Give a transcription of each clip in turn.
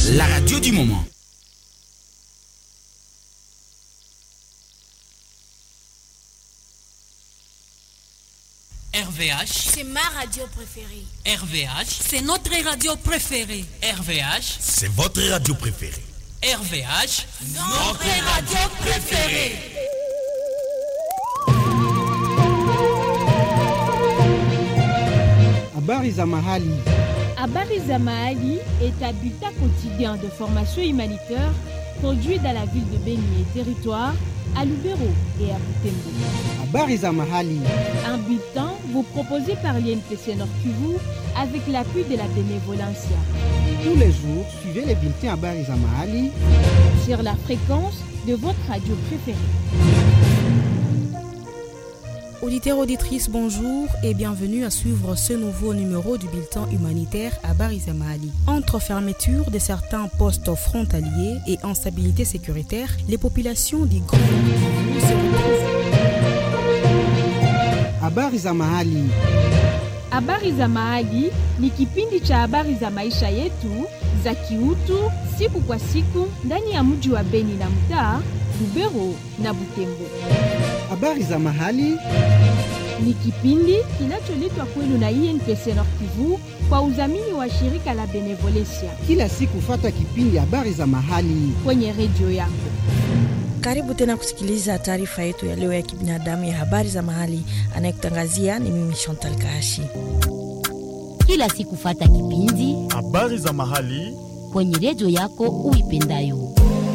la radio du moment. RVH, C'est ma radio préférée. RVH, C'est notre radio préférée. RVH, C'est votre radio préférée. RVH. Notre radio préférée. Habari za mahali. Habari za Mahali est un bulletin quotidien de formation humanitaire produit dans la ville de Beni et territoire, à Lubero et à Butembo. Habari za mahali. Un bulletin vous proposé par l'INPC Nord Kivu avec l'appui de la bénévolencia. Tous les jours, suivez les bulletins Habari za mahali Sur la fréquence de votre radio préférée. Auditeurs, auditrices, bonjour et bienvenue à suivre ce nouveau numéro du bulletin humanitaire à Barizamali. Entre fermeture de certains postes frontaliers et instabilité sécuritaire, les populations du Grand Kivu se retrouvent Habari za mahali. Habari za Mahali ni kipindi cha habari za maisha yetu za kiutu siku kwa siku ndani ya mji wa Beni na mtaa Lubero na Butembo. Habari za mahali. Ni kipindi kinacholetwa kwenu na INPC Nord Kivu kwa udhamini wa shirika la Benevolencia Kila siku fata kipindi Habari za mahali. kwenye redio yako. Karibu tena kusikiliza taarifa yetu ya leo ya kibinadamu ya habari za mahali. Anayekutangazia ni mimi Chantal Kahashi. kila siku fata kipindi habari za mahali kwenye redio yako uipendayo.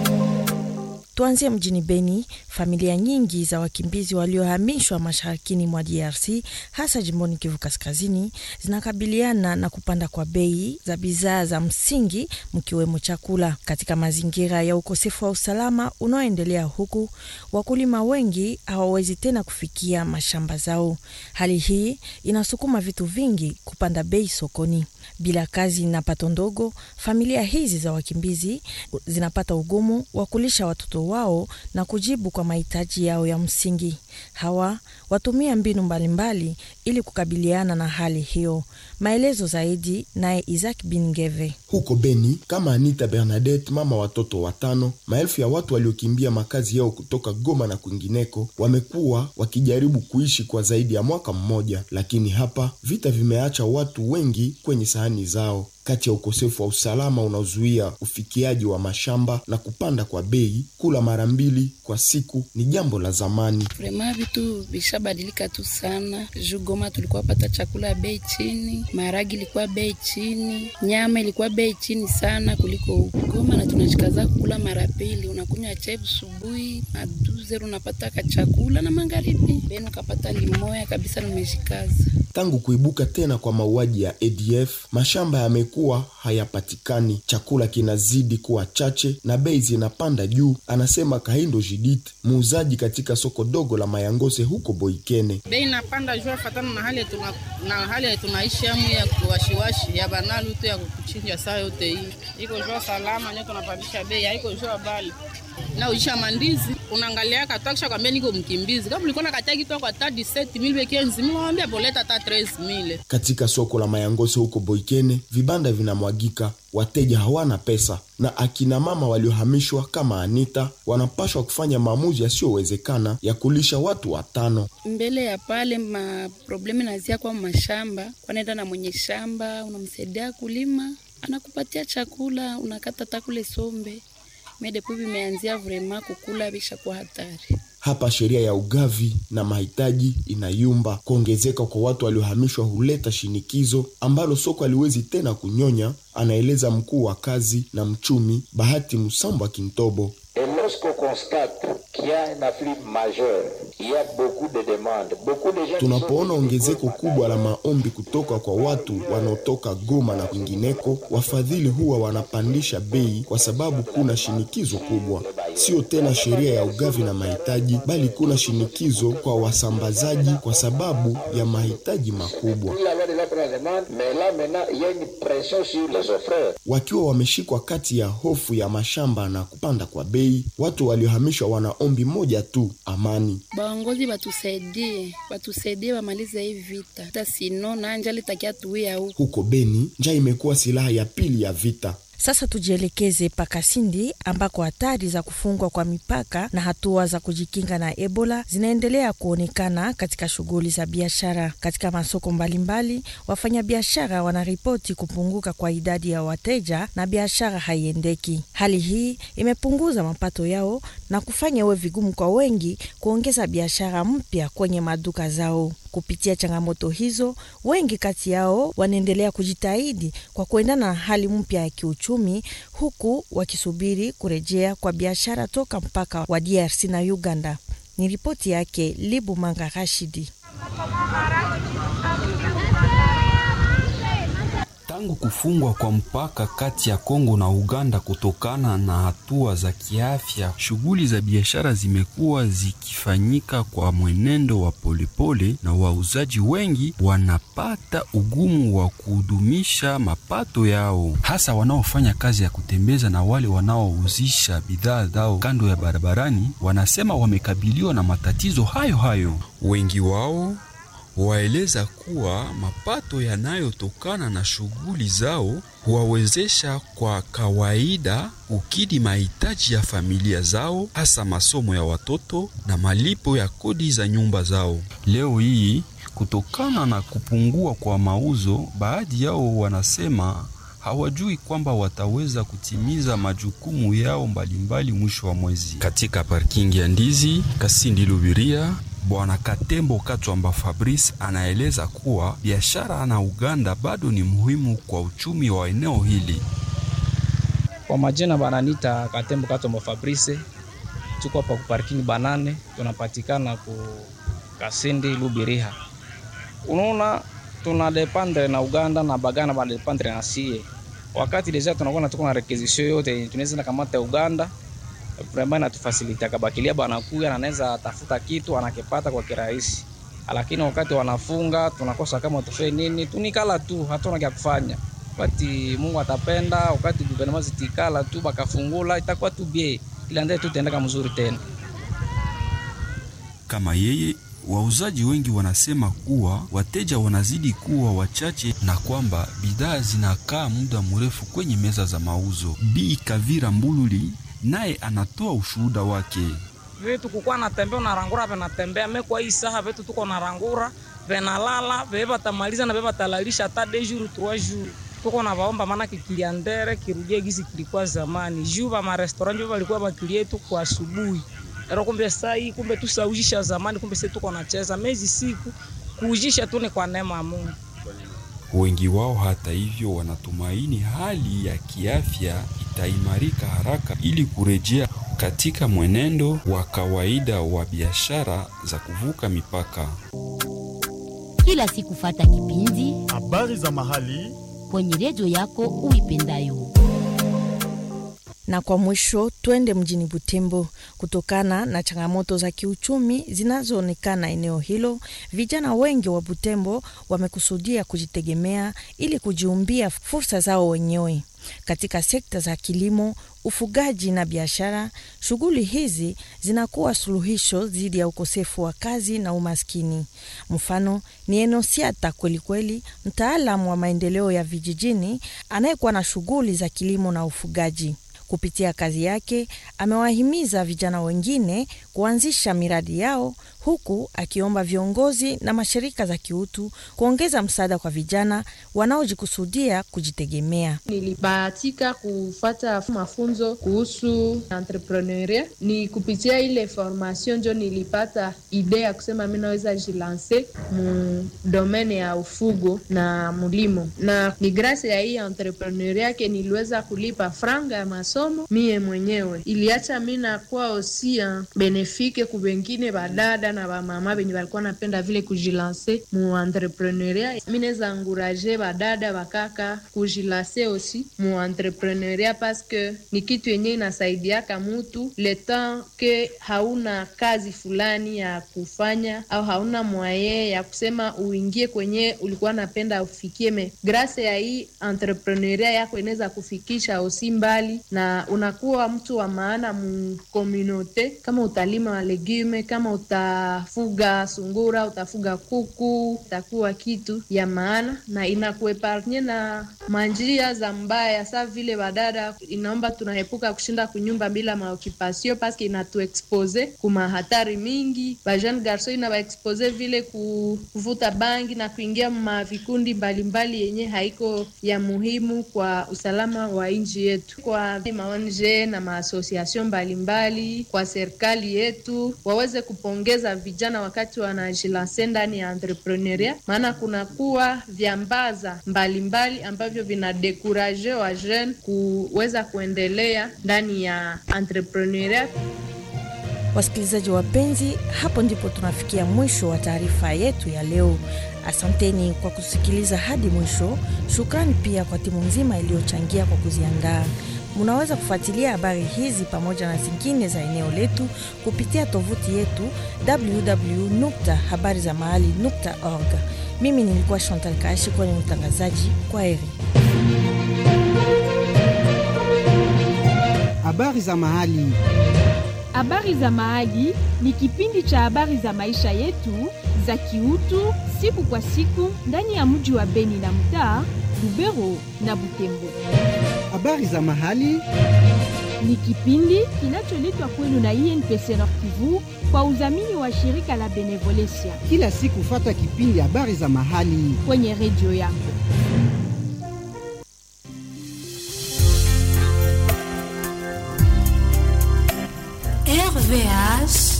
Tuanzie mjini Beni. Familia nyingi za wakimbizi waliohamishwa masharikini mwa DRC hasa jimboni Kivu Kaskazini zinakabiliana na kupanda kwa bei za bidhaa za msingi mkiwemo chakula. Katika mazingira ya ukosefu wa usalama unaoendelea huku, wakulima wengi hawawezi tena kufikia mashamba zao. Hali hii inasukuma vitu vingi kupanda bei sokoni. Bila kazi na pato ndogo, familia hizi za wakimbizi zinapata ugumu wa kulisha watoto wao na kujibu kwa mahitaji yao ya msingi. Hawa watumia mbinu mbalimbali ili kukabiliana na hali hiyo. Maelezo zaidi naye Isaac Bingeve. Huko Beni, kama Anita Bernadette, mama watoto watano, maelfu ya watu waliokimbia makazi yao kutoka Goma na kwingineko wamekuwa wakijaribu kuishi kwa zaidi ya mwaka mmoja, lakini hapa vita vimeacha watu wengi kwenye sahani zao. Kati ya ukosefu wa usalama unaozuia ufikiaji wa mashamba na kupanda kwa bei, kula mara mbili kwa siku ni jambo la zamani. Vrema vitu vishabadilika tu sana. Juu Goma tulikuwa pata chakula ya bei chini, maharagi ilikuwa bei chini, nyama ilikuwa bei chini sana kuliko huku Goma, na tunashikaza kukula mara pili. Unakunywa chai asubuhi na duzer unapata ka chakula na magharibi, beni ukapata limoya kabisa, nimeshikaza Tangu kuibuka tena kwa mauaji ya ADF, mashamba yamekuwa hayapatikani, chakula kinazidi kuwa chache na bei zinapanda juu, anasema Kahindo Judith, muuzaji katika soko dogo la Mayangose huko Boikene. bei inapanda juu afatana na hali tuna, na hali tunaishi amu ya kuwashiwashi ya banalu tu ya kuchinja saa yote hii iko jua salama nyo tunapandisha bei haiko jua bali na uisha mandizi unaangalia katakisha kwambia niko mkimbizi kama ulikuwa nakatia kitu kwa hata 17000 bekenzi mimi waambia boleta hata 13000 Katika soko la Mayangose huko Boikene, vibanda vinamwagika, wateja hawana pesa, na akina mama waliohamishwa kama Anita wanapashwa kufanya maamuzi yasiyowezekana ya kulisha watu watano. mbele ya pale maproblemu nazia kwa mashamba kwanaenda na mwenye shamba unamsaidia kulima anakupatia chakula unakata takule sombe medepu vimeanzia vrema kukula visha kwa hatari Hapa sheria ya ugavi na mahitaji inayumba. Kuongezeka kwa watu waliohamishwa huleta shinikizo ambalo soko haliwezi tena kunyonya, anaeleza mkuu wa kazi na mchumi Bahati Musambwa Kintobo. Et lorsqu'on constate qu'il y a un afflux majeur, il y a beaucoup de demandes, beaucoup de gens qui sont Tunapoona ongezeko kubwa la maombi kutoka kwa watu wanaotoka Goma na kwingineko, wafadhili huwa wanapandisha bei kwa sababu kuna shinikizo kubwa. Sio tena sheria ya ugavi na mahitaji, bali kuna shinikizo kwa wasambazaji kwa sababu ya mahitaji makubwa. Il y avait déjà pris la demande, mais là maintenant, il y a une pression sur les offreurs. Wakiwa wameshikwa kati ya hofu ya mashamba na kupanda kwa bei, watu waliohamishwa wana ombi moja tu, amani. baongozi batusaidie batusaidie bamalize hii vita hata sino nanja litakia tuia huku Huko Beni, njaa imekuwa silaha ya pili ya vita. Sasa tujielekeze Pakasindi ambako hatari za kufungwa kwa mipaka na hatua za kujikinga na Ebola zinaendelea kuonekana katika shughuli za biashara. Katika masoko mbalimbali, wafanyabiashara wanaripoti kupunguka kwa idadi ya wateja na biashara haiendeki. Hali hii imepunguza mapato yao na kufanya iwe vigumu kwa wengi kuongeza biashara mpya kwenye maduka zao. Kupitia changamoto hizo, wengi kati yao wanaendelea kujitahidi kwa kuendana na hali mpya ya kiuchumi, huku wakisubiri kurejea kwa biashara toka mpaka wa DRC na Uganda. Ni ripoti yake Libu Manga Rashidi. Tangu kufungwa kwa mpaka kati ya Kongo na Uganda kutokana na hatua za kiafya, shughuli za biashara zimekuwa zikifanyika kwa mwenendo wa polepole, na wauzaji wengi wanapata ugumu wa kuhudumisha mapato yao, hasa wanaofanya kazi ya kutembeza na wale wanaouzisha bidhaa zao kando ya barabarani. Wanasema wamekabiliwa na matatizo hayo hayo, wengi wao waeleza kuwa mapato yanayotokana na shughuli zao huwawezesha kwa kawaida kukidhi mahitaji ya familia zao, hasa masomo ya watoto na malipo ya kodi za nyumba zao. Leo hii, kutokana na kupungua kwa mauzo, baadhi yao wanasema hawajui kwamba wataweza kutimiza majukumu yao mbalimbali mwisho wa mwezi. Katika parking ya Ndizi, Kasindi Lubiria, Bwana Katembo Katwamba Fabrice anaeleza kuwa biashara na Uganda bado ni muhimu kwa uchumi wa eneo hili. Kwa majina bananita Katembo Katwamba Fabrice, tuko hapa ku parking banane, tunapatikana ku Kasindi Lubiriha. Unaona, tuna dependre na Uganda na Bagana ba dependre na sie, wakati deja tunakuwa tuko na requisition yote tunaweza kamata Uganda vraiment natufasilita kabakilia banakuya na anaweza tafuta kitu anakipata kwa kirahisi, lakini wakati wanafunga tunakosa kama tufanye nini, tunikala tu, hatuna kya kufanya. Wakati Mungu atapenda, wakati gouvernement zitikala tu bakafungula, itakuwa tu bie ila ndio tutaendeka mzuri tena. Kama yeye wauzaji wengi wanasema kuwa wateja wanazidi kuwa wachache na kwamba bidhaa zinakaa muda mrefu kwenye meza za mauzo. Bi Kavira Mbululi naye anatoa ushuhuda wake. Vitu kukuwa natembea unarangura venatembea me kwa hii saha vitu tuko narangura venalala veve vatamaliza na veve vatalalisha hata de jour trois jours tuko na vaomba, maana kikiliandere kirudie gisi kilikuwa zamani. Juu va marestaurant njo valikuwa vakilie yetu kwa asubuhi ero, kumbe saa hii kumbe tusaujisha zamani, kumbe sisi tuko nacheza mezi siku kuujisha tu ni kwa neema ya Mungu. Wengi wao hata hivyo wanatumaini hali ya kiafya itaimarika haraka ili kurejea katika mwenendo wa kawaida wa biashara za kuvuka mipaka. Kila siku fata kipindi habari za mahali kwenye redio yako uipendayo. Na kwa mwisho twende mjini Butembo. Kutokana na changamoto za kiuchumi zinazoonekana eneo hilo, vijana wengi wa Butembo wamekusudia kujitegemea ili kujiumbia fursa zao wenyewe katika sekta za kilimo, ufugaji na biashara. Shughuli hizi zinakuwa suluhisho dhidi ya ukosefu wa kazi na umaskini. Mfano ni Enosiata Kwelikweli, mtaalamu wa maendeleo ya vijijini anayekuwa na shughuli za kilimo na ufugaji. Kupitia kazi yake amewahimiza vijana wengine kuanzisha miradi yao, huku akiomba viongozi na mashirika za kiutu kuongeza msaada kwa vijana wanaojikusudia kujitegemea. Nilibahatika kufata mafunzo kuhusu entrepreneuria. Ni kupitia ile formation njo nilipata idea ya kusema mi naweza jilanse mu domene ya ufugo na mulimo, na ni grasi ya hii entrepreneuria yake niliweza kulipa franga ya masomo mie mwenyewe. Iliacha mi nakuwa osia benefike ku bengine badada na bamama benye balikuwa napenda vile kujilanse mu entrepreneuria. Mi naweza anguraje badada bakaka kujilanse osi mu entrepreneuria paske ni kitu yenye inasaidiaka mutu le temps ke hauna kazi fulani ya kufanya au hauna mwaye ya kusema uingie kwenye ulikuwa napenda ufikie. Me grase ya hii entrepreneuria yako inaweza kufikisha osi mbali na na unakuwa mtu wa maana mkomunote, kama utalima legume, kama utafuga sungura, utafuga kuku, itakuwa kitu ya maana na inakueparnye na manjia za mbaya, sa vile badada, inaomba tunaepuka kushinda kunyumba bila maokipasio paske inatuexpose kuma hatari mingi. Bajeune garso inabaexpose vile kuvuta bangi na kuingia ma vikundi mbalimbali yenye haiko ya muhimu kwa usalama wa nchi yetu. Kwa maonje na maasosiasio mbalimbali, kwa serikali yetu waweze kupongeza vijana wakati wanajilanse ndani ya entrepreneuria, maana kunakuwa vyambaza mbalimbali ambavyo vinadekuraje wa jeune kuweza kuendelea ndani ya entrepreneuria. Wasikilizaji wapenzi, hapo ndipo tunafikia mwisho wa taarifa yetu ya leo. Asanteni kwa kusikiliza hadi mwisho. Shukrani pia kwa timu nzima iliyochangia kwa kuziandaa. Munaweza kufuatilia habari hizi pamoja na zingine za eneo letu kupitia tovuti yetu www.habarizamahali.org. Mimi nilikuwa Chantal Kaashi kwenye utangazaji. Kwa heri. Habari za mahali. Habari za Mahali ni kipindi cha habari za maisha yetu za kiutu siku kwa siku ndani ya mji wa Beni na mtaa Lubero na Butembo. Habari za mahali ni kipindi kinacholetwa kwenu na INPC Nord Kivu kwa udhamini wa shirika la Benevolencia. Kila siku fata kipindi habari za mahali kwenye redio yako. RVH